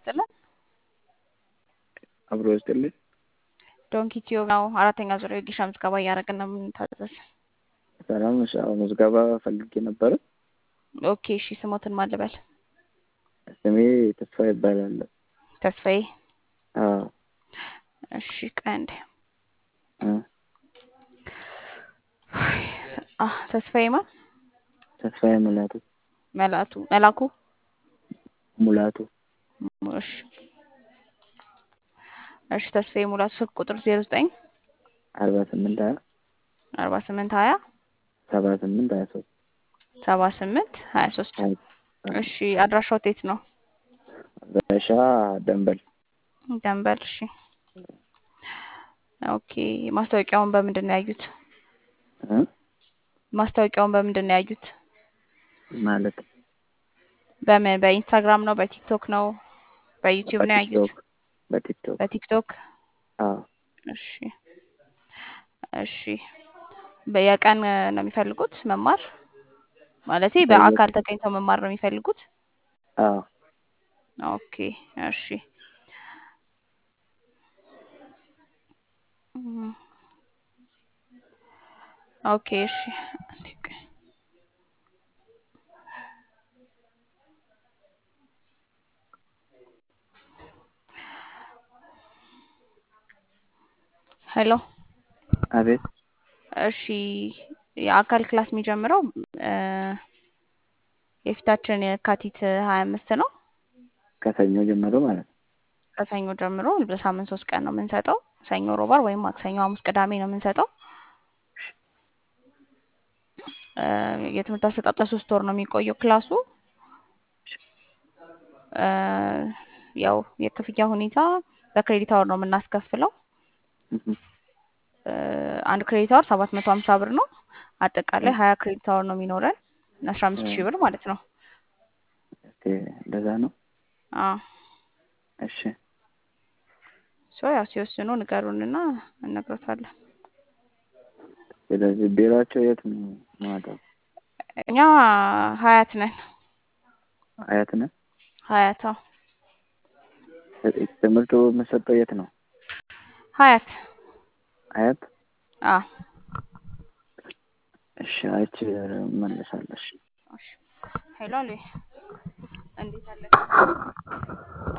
ይስጥልን። አብሮ ይስጥልኝ። ዶንኪ ቲዩብ ነው። አራተኛ ዙር የጊሻ ምዝገባ እያደረግን ነው የምንታዘዝ። ሰላም ነሽ? አዎ ምዝገባ ፈልጌ ነበረ። ኦኬ እሺ፣ ስሞትን ማን ልበል? ስሜ ተስፋ ይባላል። ተስፋዬ። አዎ እሺ፣ ቀንድ እ ተስፋዬ ማን? ተስፋዬ ሙላቱ መላቱ መላኩ። ሙላቱ እሺ እሺ፣ ተስፋዬ ሙላቱ ስልክ ቁጥር ዜሮ ዘጠኝ አርባ ስምንት ሀያ አርባ ስምንት ሀያ ሰባ ስምንት ሀያ ሶስት ሰባ ስምንት ሀያ ሶስት እሺ፣ አድራሻው የት ነው? በሻ ደንበል ደንበል። እሺ ኦኬ። ማስታወቂያውን በምንድን ነው ያዩት? እ ማስታወቂያውን በምንድን ነው ያዩት? ማለት በምን በኢንስታግራም ነው? በቲክቶክ ነው? በዩቲዩብ ነው ያዩት? በቲክቶክ በቲክቶክ በቲክቶክ አዎ እሺ እሺ። በየቀን ነው የሚፈልጉት መማር ማለቴ በአካል ተገኝተው መማር ነው የሚፈልጉት? አዎ ኦኬ እሺ። ኦኬ እሺ። ሄሎ አቤት እሺ። የአካል ክላስ የሚጀምረው የፊታችን የካቲት ሀያ አምስት ነው። ከሰኞ ጀምሮ ማለት ነው። ከሰኞ ጀምሮ በሳምንት ሶስት ቀን ነው የምንሰጠው። ሰኞ፣ ሮባር ወይም ማክሰኞ፣ ሐሙስ፣ ቅዳሜ ነው የምንሰጠው። የትምህርት አሰጣጥ ለሶስት ወር ነው የሚቆየው ክላሱ። ያው የክፍያ ሁኔታ በክሬዲት አወር ነው የምናስከፍለው። አንድ ክሬዲት አወር ሰባት መቶ ሀምሳ ብር ነው። አጠቃላይ ሀያ ክሬዲት አወር ነው የሚኖረን አስራ አምስት ሺህ ብር ማለት ነው። እንደዛ ነው። አዎ እሺ ሶ ያው ሲወስኑ ንገሩንና እነግሮታለን። ስለዚህ ቢሮአቸው የት ነው ማታ? እኛ ሀያት ነን። ሀያት ነን። ሀያት አዎ። ትምህርቱ የምሰጠው የት ነው? ሀያት ሀያት አዎ። እሺ አይቼ እመለሳለሁ። እሺ ሄሎ አሉ እንዴት አለ